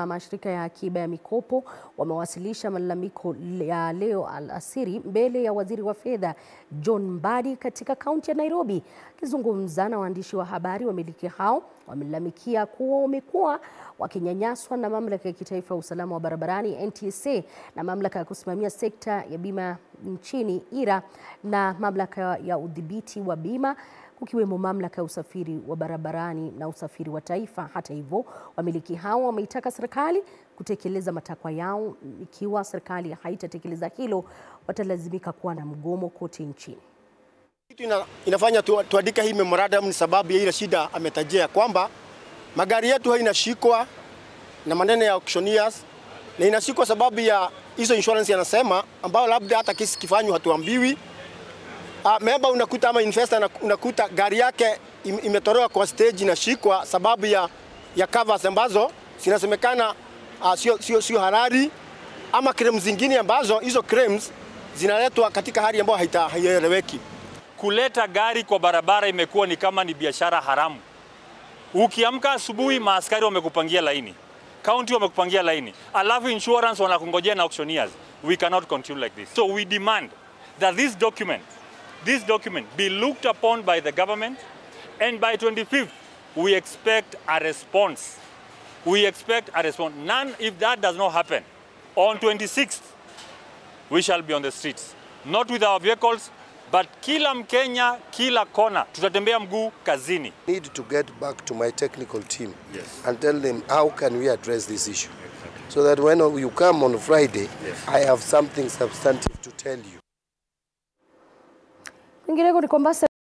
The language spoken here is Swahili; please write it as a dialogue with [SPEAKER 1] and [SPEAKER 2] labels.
[SPEAKER 1] mashirika ya akiba ya mikopo wamewasilisha malalamiko ya leo alasiri mbele ya waziri wa fedha John Mbadi katika kaunti ya Nairobi. Akizungumza na waandishi wa habari, wamiliki hao wamelalamikia kuwa wamekuwa wakinyanyaswa na mamlaka ya kitaifa ya usalama wa barabarani NTSA na mamlaka ya kusimamia sekta ya bima nchini IRA na mamlaka ya udhibiti wa bima kukiwemo mamlaka ya usafiri wa barabarani na usafiri wa taifa. Hata hivyo, wamiliki hao wameitaka serikali kutekeleza matakwa yao. Ikiwa serikali haitatekeleza hilo, watalazimika kuwa na mgomo kote nchini.
[SPEAKER 2] Kitu ina, inafanya tu, tuandike hii memorandum ni sababu ya ile shida ametajia kwamba magari yetu hainashikwa na maneno ya auctioneers na inashikwa sababu ya hizo insurance yanasema, ambao labda hata kesi kifanywa hatuambiwi. Uh, member unakuta ama investor unakuta gari yake im, imetolewa kwa stage inashikwa sababu ya, ya covers ambazo zinasemekana uh, sio, sio, sio halali ama claims zingine ambazo hizo claims zinaletwa katika hali ambayo haieleweki.
[SPEAKER 3] Kuleta gari kwa barabara imekuwa ni kama ni biashara haramu. Ukiamka asubuhi, maaskari wamekupangia laini, county wamekupangia laini, alafu insurance wanakungojea na auctioneers. We cannot continue like this. So we demand that this document this document be looked upon by the government and by 25th we expect a response we expect a response none if that does not happen on 26th we shall be on the streets not with our vehicles but kila mkenya kila kona tutatembea mguu kazini
[SPEAKER 4] need to get back to my technical team yes. and tell them how can we address this issue exactly. so that when you come on friday yes. i have something substantive to tell you
[SPEAKER 1] Kwingineko ni kwamba